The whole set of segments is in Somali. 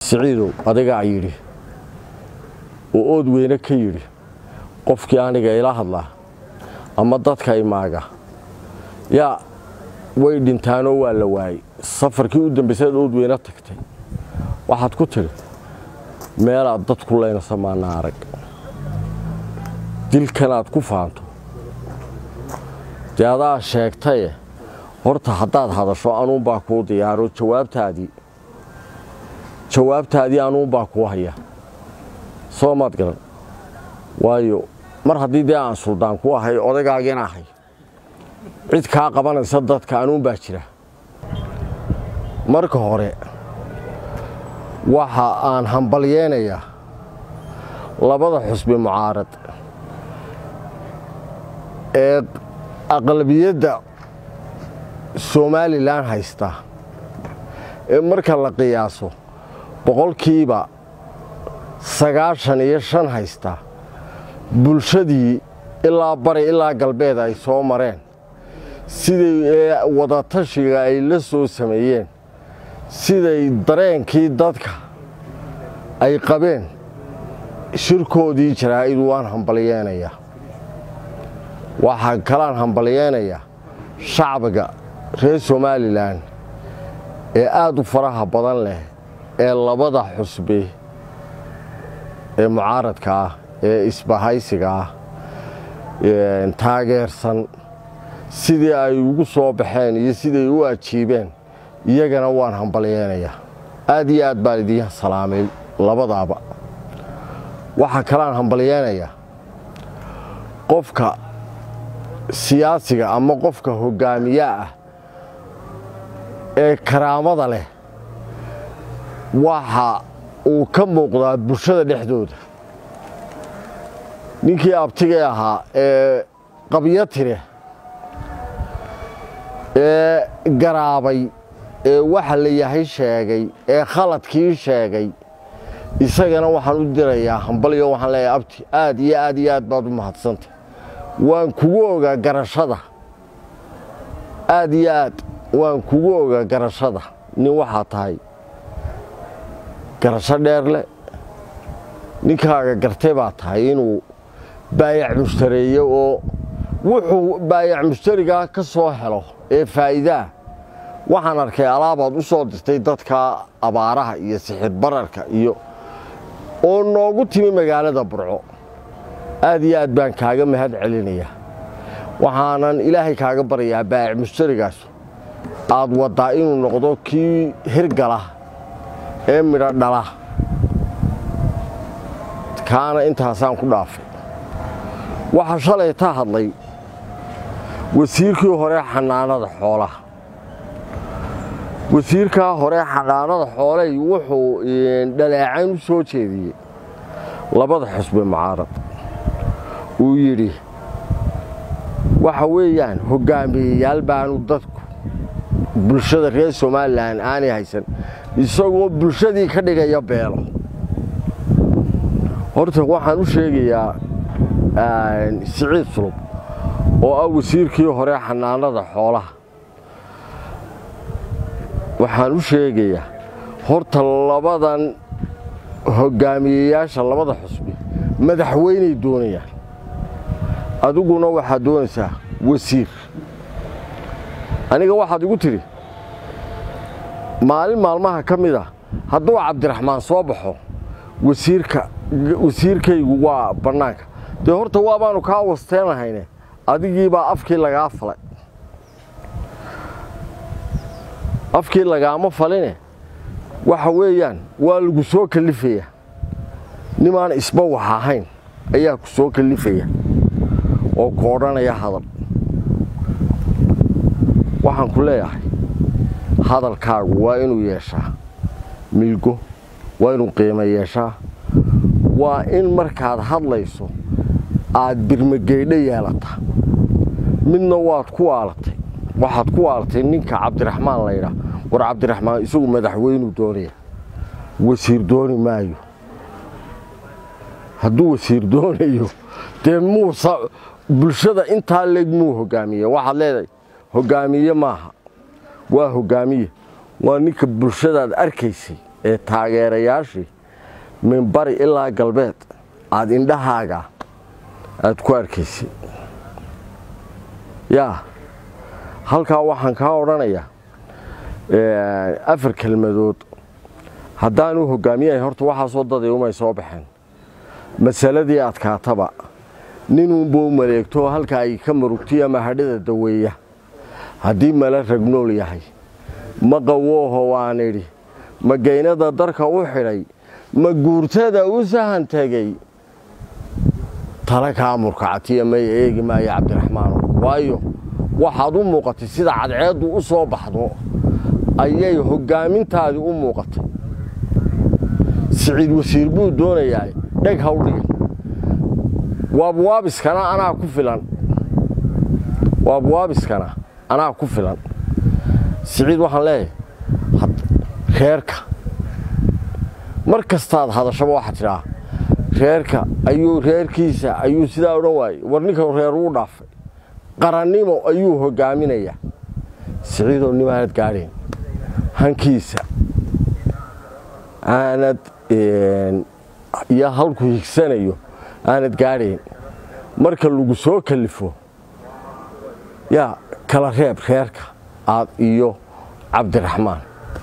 siciidow adigaa yidhi oo ood weyne ka yidhi qofkii aniga ila hadlaa ama dadka imaaga yaa way dhintaanoo waa la waayey safarkii u dambaysaad ood weyne tagtay waxaad ku tidhi meelaad dadku leynasa maana arag dilkanaad ku faanto dee adaa sheegtaye horta haddaad hadasho anuunbaa kuu diyaaro jawaabtaadii jawaabtaadii anuunbaa kuu haya soo maad garan waayo mar haddii dee aan suldaan ku ahay odaygaagina ahay cid kaa qabanaysa dadka anuunbaa jira marka hore waxa aan hambalyeenayaa labada xusbi mucaarad ee aqlabiyadda somalilan haysta ee marka la qiyaaso boqolkiiba sagaashan iyo shan haysta bulshadii ilaa bari ilaa galbeed ay soo mareen siday wadatashiga ay la soo sameeyeen siday dareenkii dadka ay qabeen shirkoodii jaraa'id waan hambalyeenayaa waxaa kalaan hambalyeenayaa shacbiga reer somalilan ee aad u faraha badan leh ee labada xusbi ee mucaaradka ah ee isbahaysiga ah taageersan sidii ay ugu soo baxeen iyo siday u ajiibeen iyagana waan hambalyeenayaa aad iyo aad baan idiin salaamay labadaaba waxaa kalaan hambalyeenayaa qofka siyaasiga ama qofka hoggaamiyaa ah ee karaamada leh waxa uu ka muuqdaa bulshada dhexdooda ninkii abtigay ahaa ee qabyo tire ee garaabay ee waxa la yahay sheegay ee khaladkii sheegay isagana waxaan u dirayaa hambalyo waxaan leeyahay abti aad iyo aad iyo aad baad u mahadsantay waan kugu ogaa garashada aad iyo aad waan kugu ogaa garashada nin waxaa tahay garasho dheer leh ninkaaga gartay baa tahay inuu baayac mushtareeyo oo wuxuu baayac mushtarigaa ka soo helo ee faa'iidaa waxaan arkay alaabaad u soo dirtay dadka abaaraha iyo sixir bararka iyo oo noogu timi magaalada burco aad iyo aad baan kaaga mahad celinayaa waxaanan ilaahay kaaga baryayaa baayac mushtarigaas aad waddaa inuu noqdo kii hirgala ee midho dhala kaana intaasaan ku dhaafay waxaa shalay ta hadlay wasiirkii hore xanaanada xoolaha wasiirkaa hore xanaanada xooley wuxuu dhaleecayn u soo jeediyey labada xusbi mucaarad uu yidhi waxa weeyaan hoggaamiyeyaal baanu dadku bulshada reer somalilan aanay haysan isagoo bulshadii ka dhigaya beelo horta waxaan u sheegayaa siciid sulub oo ah wasiirkii hore xanaanada xoolaha waxaan u sheegayaa horta labadan hoggaamiyeyaasha labada xusbi madaxweyney doonayaan adiguna waxaad doonaysaa wasiir aniga waxaad igu tidhi maalin maalmaha ka mid a hadduu cabdiraxmaan soo baxo wasiirka wasiirkaygu waa bannaanka dee horta waabaanu kaa wasteenahayne adigiibaa afkii lagaa falay afkii lagaama faline waxa weeyaan waa lagu soo kallifaya nimaan isba wax ahayn ayaa ku soo kallifaya oo ku odhanaya hadal waxaan ku leeyahay hadalkaagu waa inuu yeeshaa milgo waa inuu qiimo yeeshaa waa in markaad hadlayso aad birmageydho yeelata midna waad ku waalatay waxaad ku waalatay ninka cabdiraxmaan laydhaa war cabdiraxmaan isagu madaxweynuu doonaya wasiir dooni maayo hadduu wasiir doonayo dee muusa bulshada intaa leeg muu hogaamiye waxaad leedahay hogaamiye maaha waa hogaamiye waa ninka bulshadaad arkaysay ee taageerayaashii min bari ilaa galbeed aada indhahaaga aada ku arkaysay yaa halkaa waxaan kaa odhanayaa afar kelmadood haddaanu hogaamiyahay horta waxaasoo daday umay soo baxeen masaladii adkaataba ninuunbuu maleegto halka ay ka murugtiya mahadhida daweeya haddii mala ragnool yahay ma qawooho waan idhi ma geynada darka u xidhay ma guurtada u sahan tegey tala kaa murkacatiya may eegi maayo cabdiraxmaano waayo waxaad u muuqatay sida cadceeddu u soo baxdo ayay hoggaamintaadii u muuqatay siciid wasiir buu doonayaa dheg hawdhigan waabwaabiskana anaa ku filan waabwaabiskana anaa ku filan siciid waxaan leeyahay reerka mar kastaad hadashaba waxaa tidhaa reerka ayuu reerkiisa ayuu sidaa odhan waayey war ninka reer uu dhaafay qarannimo ayuu hoggaaminayaa siciidoo nimaanad gaadheen hankiisa aanad iyo halku higsanayo aanad gaadhayn marka lagu soo kalifo yaa kala reeb reerka aad iyo cabdiraxmaan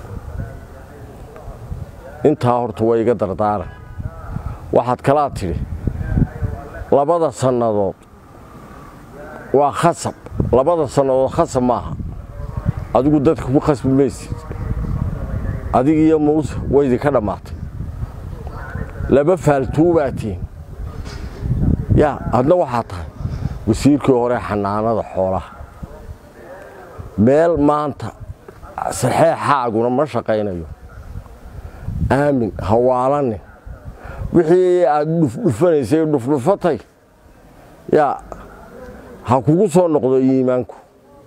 intaa horta waa iga dardaaran waxaad kalaa tidhi labada sannadood waa khasab labada sannadood khasab maaha adigu dadka ku khasbi maysid adig iyo muuse waydinka dhammaatay laba faaltuu baa tihin yaa adna waxaa tahay wasiirkii hore xanaanada xoolaha meel maanta saxeexaaguna ma shaqaynayo aamin hawaalanin wixii aad dhufdhufanaysay dhufdhufatay yaa ha kugu soo noqdo iimaanku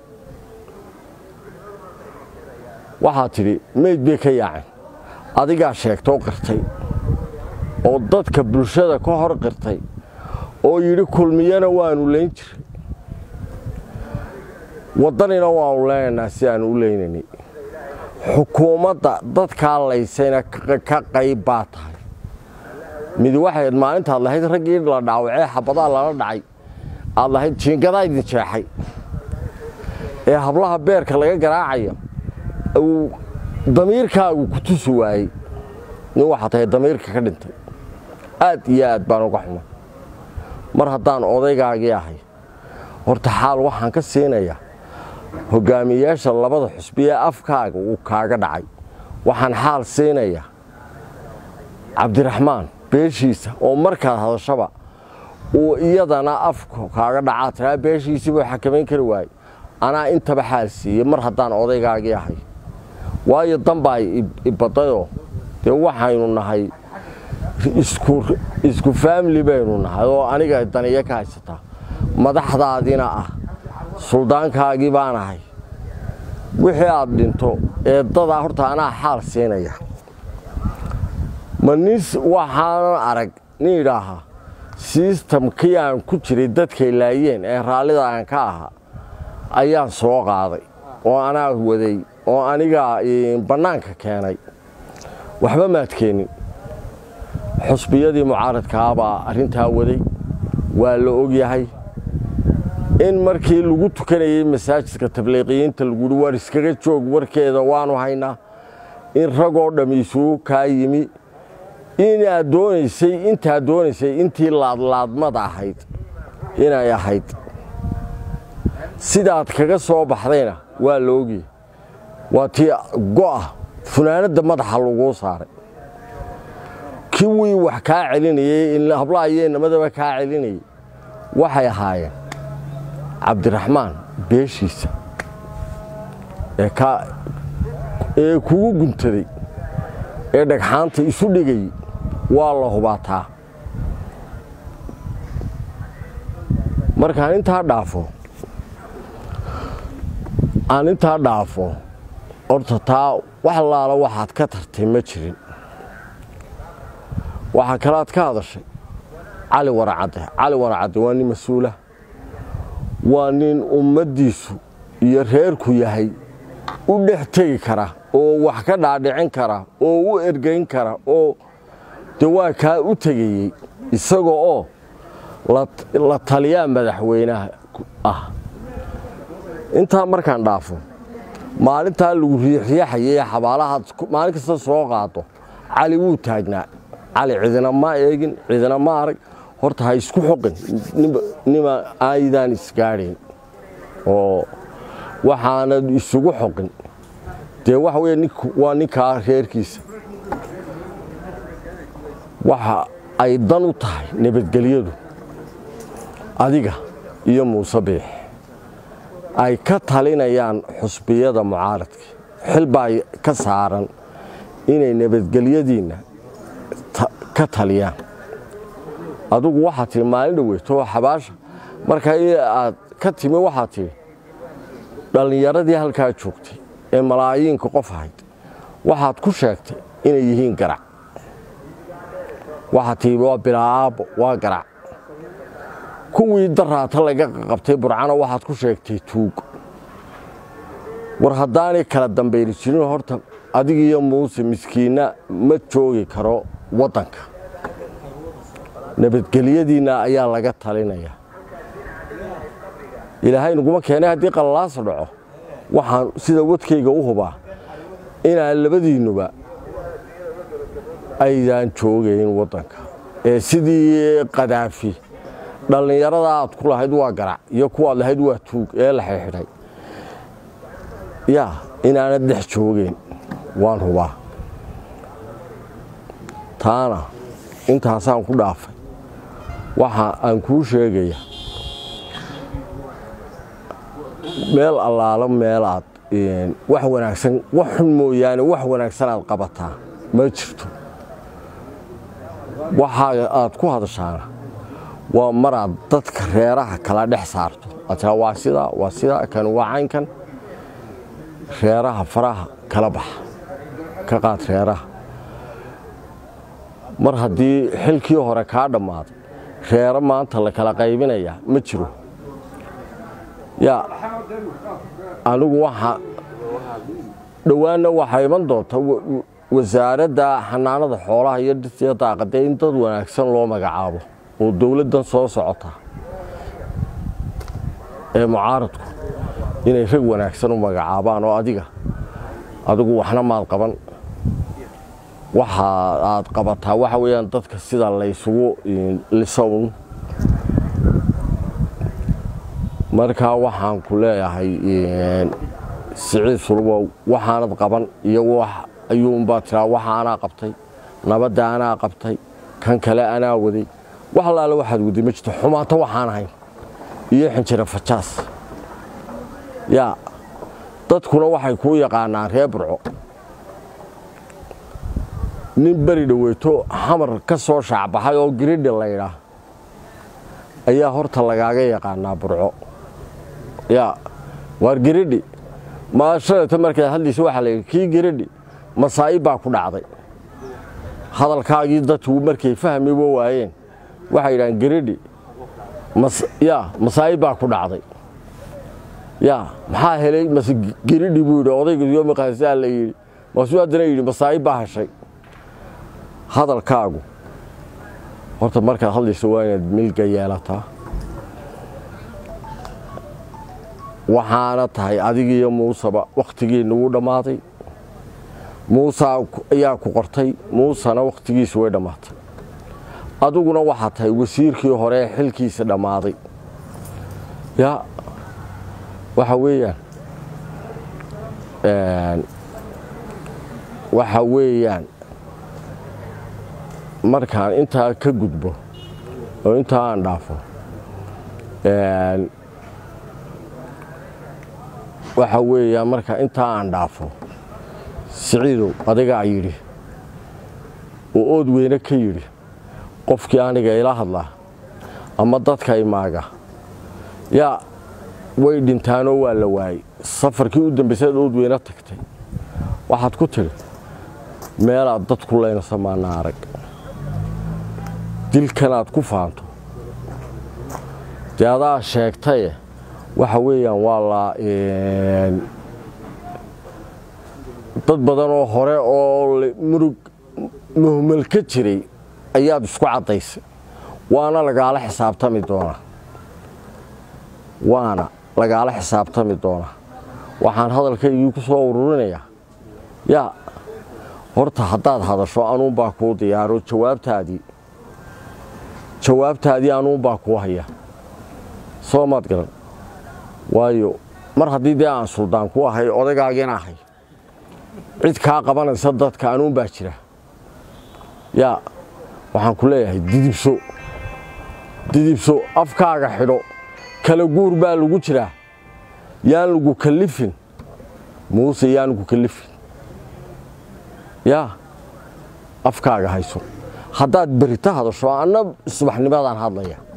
waxaad tidhi meyd bay ka yaaceen adigaa sheegtoo qirtay oo dadka bulshada ka hor qirtay oo yidhi kulmiyana waanu layn jiray waddanina waanu leynaynaa si aanu u leynaynay xukuumadda dadkaa laysayna ka qayb baa tahay mid waxayd maalintaad lahayd raggii la dhaawacee xabadaa lala dhacay aad lahayd jiingadaa idin jeexay ee hablaha beerka laga garaacaya uu damiirkaagu ku tusi waayey nin waxaa tahay damiirka ka dhintay aad iyo aad baan uga xumay mar haddaan odaygaagii ahay horta xaal waxaan ka siinayaa hogaamiyeyaasha labada xusbi ee afkaaga uu kaaga dhacay waxaan xaal siinayaa cabdiraxmaan beeshiisa oo markaad hadashaba uu iyadana afka kaaga dhacaa tiraa beeshiisii buu xakamayn kari waayey anaa intaba xaal siiyey mar haddaan odaygaagii ahay waayo danbaa ibadayoo dee waxaynu nahay isku faamili baynu nahay oo aniga daniyo ka haysataa madaxdaadina ah suldaankaagii baan ahay wixii aad dhinto eeddadaa horta anaa xaal siinaya ma nin waxaanan arag nin idhaahaa sistamkii aan ku jiray dadkay laayeen ee raallida aan ka ahaa ayaan soo qaaday oo anaa waday oo anigaa bannaanka keenay waxba maad keenin xusbiyadii mucaaradkaabaa arrintaa waday waa la ogyahay in markii lagu tukanayey masaajidka tabliiqiyiinta laguhi war iskaga joog warkeeda waanu haynaa in ragoo dhamm isugu kaa yimi inaad doonaysay intaad doonaysay intii laadlaadmada ahayd inay ahayd sidaad kaga soo baxdayna waa la ogyay waa tii go'a funaanadda madaxa laguu saaray kiwii wax kaa celinayey hablaha iyo inamadaba kaa celinayey waxay ahaayeen cabdiraxmaan beeshiisa ee kugu guntaday ee dhagxaanta isu dhigayey waa la hubaataa markaan intaa dhaafo aan intaa dhaafo horta taa wax laala waxaad ka tartay ma jirin waxaa kalaad ka hadashay cali waracadde cali waracadde waa nin mas-uula waa nin ummaddiisu iyo reerku yahay u dhex tegi kara oo wax ka dhaadhicin kara oo u ergeyn kara oo de waa kaa u tegayey isaga oo la taliyaa madaxweynaha ah intaa markaan dhaafo maalintaa lagu riixriixayay xabaalahaad maalin kasta soo qaado cali wuu taagnaa cali cidina ma eegin cidina ma arag horta ha isku xoqin nima aydaan isgaadhayn oo waxaanad isugu xoqin dee waxa wey waa ninkaa reerkiisa waxa ay dan u tahay nabadgelyadu adiga iyo muuse biix ay ka talinayaan xusbiyada mucaaradka xil baa ka saaran inay nabadgelyadiinna ka taliyaan adugu waxaad tihi maalin dhaweyto xabaasha marka aad ka timi waxaad tihi dhallinyaradii halkaa joogtay ee malaayiinka qof ahayd waxaad ku sheegtay inay yihiin garac waxaad tihi waa bilaaabo waa garac kuwii daraata laga qabtay burcana waxaad ku sheegtay tuug war haddaanay kala dambayni jirin horta adigiiyo muuse miskiinna ma joogi karo waddanka nabadgelyadiinna ayaa laga talinaya ilaahay naguma keenay haddii qallalaasa dhaco waxaan sida wadkayga u hubaa inaan labadiinnuba aydaan joogayn waddanka ee sidii kadaafi dhallinyarada aad ku lahayd waa garac iyo kuwaad lahayd waa tuug ee la xidxidhay yaa inaanad dhex joogeyn waan hubaa taana intaasaan ku dhaafay waxa aan kuu sheegaya meel allaalo meelaad wax wanaagsan wax xun mooyaane wax wanaagsan aad qabataa ma jirto waxa aad ku hadashaana waa maraad dadka reeraha kala dhex saarto ataa waa sidaa waa sidaa kan waa caynkan reeraha faraha kala baxa ka qaad reeraha mar haddii xilkii hore kaa dhammaaday reero maanta la kala qaybinayaa ma jiro yaa anigu waxa dhowaanna waxaa iman doonta wasaaradda xanaanada xoolaha iyo dhirtiya daaqadee in dad wanaagsan loo magacaabo oo dowladdan soo socota ee mucaaradku inay rag wanaagsan u magacaabaan oo adiga adigu waxna maad qaban waxa aad qabataa waxa weeyaan dadka sida laysugu lisown markaa waxaan ku leeyahay siciid sulbow waxaanad qaban iyo wax ayuunbaa tiraa waxa anaa qabtay nabadda anaa qabtay kan kale anaa waday wax allaale waxaad waday ma jirto xumaato waxaan ahayn iyo xinjira fajaas yaa dadkuna waxay kuu yaqaanaan reer burco nin beri dhaweyto xamar ka soo shaacbaxay oo giridhi laydhaa ayaa horta lagaaga yaqaanaa burco yaa waar giridhi maashalata markaad hadlaysa waxaa layidhi kii giridhi masaa'ib baa ku dhacday hadalkaagii dadku markay fahmiba waayeen waxay yidhahaan giridhi yaa masaa'ib baa ku dhacday yaa maxaa helay mase giridhi buu yidhi odayga yomaqaasaa la yidhi maasuu haddana yidhi masaa'ib baa heshay hadalkaagu horta markaad hadlayso waa inaad milga yeelataa waxaana tahay adigiiyo muuseba wakhtigiinna wuu dhammaaday muuse ayaa ku qortay muusena wakhtigiisu way dhammaatay adiguna waxaa tahay wasiirkii hore ee xilkiisa dhammaaday yaa waxa weeyaan waxa weeyaan markaan intaa ka gudbo oo intaa aan dhaafo waxa weeyaan marka intaa aan dhaafo siciidow adigaa yidhi oo ood weyne ka yidhi qofkii aniga ila hadlaa ama dadka imaaga yaa way dhintaanoo waa la waayey safarkii u dambaysaad ood weyne tagtay waxaad ku tidhi meelaad dadku laynasa maana arag dilkanaad ku faanto dee adaa sheegtaye waxa weeyaan waa la dad badan oo hore oo murug muhmal ka jiray ayaad isku caddaysay waana lagaala xisaabtami doonaa waana lagaala xisaabtami doonaa waxaan hadalkaygii ku soo ururinayaa yaa horta haddaad hadasho anuunbaa kuu diyaaro jawaabtaadii jawaabtaadii anuunbaa kuu haya soo maad garan waayo mar haddii dee aan suldaan ku ahay odaygaagina ahay cid kaa qabanaysa dadka anuunbaa jira yaa waxaan ku leeyahay didibso didibso afkaaga xidho kala guur baa lagu jiraa yaan lagu kallifin muuse yaan lagu kallifin yaa afkaaga hayso haddaad berita hadasho anna subaxnimadaan hadlaya